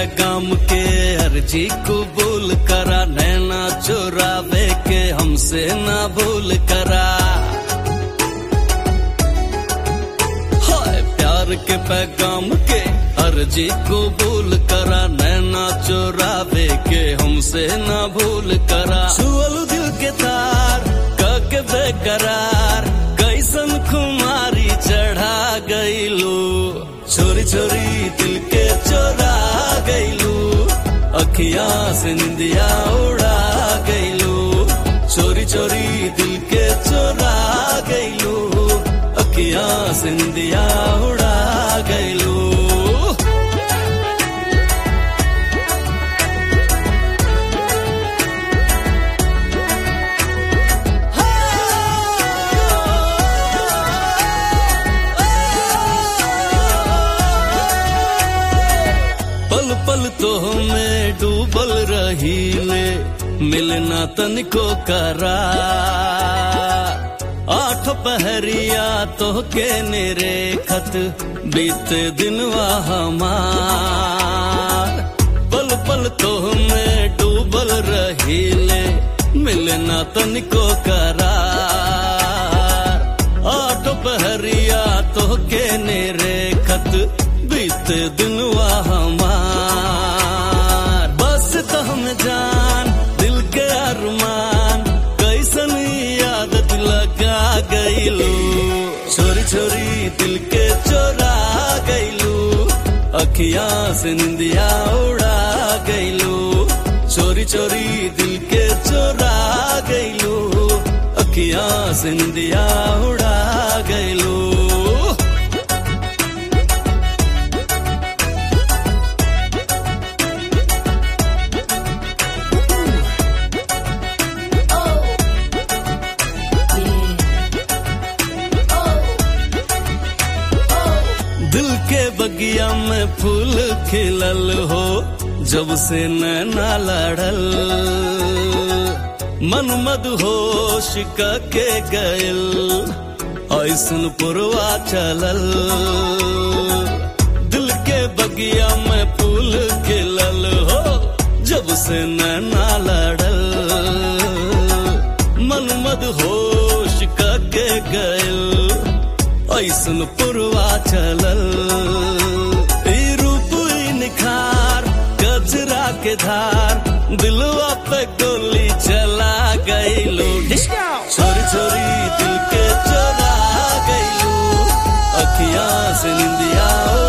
पैगाम के अर्जी कबूल करा नैना चुरावे के हमसे ना भूल करा हाय प्यार के पैगाम के अर्जी कबूल करा नैना चुरावे के हमसे ना भूल करा छुअल दिल के तार कके बेकरार कैसन खुमारी चढ़ा गईलू छोरी छोरी दिल के चोरा गईलू अखिया से निंदिया उड़ा गईलू चोरी चोरी दिल के चोरा गईलू अखिया से निंदिया उड़ा गईलू पल पल तो में डूबल रही ले मिलना तनिको करा आठ पहरिया तो के नेरे खत बीते दिनवा हमार पल पल तो में डूबल रही ले मिलना तनिको करार आठ पहरिया तो के नेरे खत बीते दिनवा हमार बस तो हम जान दिल के अरमान कैसन आदत लगा गईलू छोरी छोरी दिल के चोरा गईलू अखिया से निंदिया उड़ा गईलू चोरी चोरी दिल के चोरा गईलू अखिया से निंदिया उड़ा गईलू दिल के बगिया में फूल खिलल हो जब से नैना लड़ल मन मद होश के गयल ऐसन पुरवा चलल दिल के बगिया में फूल खिलल हो जब से नैना लड़ल मन मद होश के गयल ऐसन पुरवा चलल ई रूप ई निखार गजरा के धार दिलवा पे गोली चला गईलू छोरी छोरी दिल के चोरा गईलू अखियां से निंदिया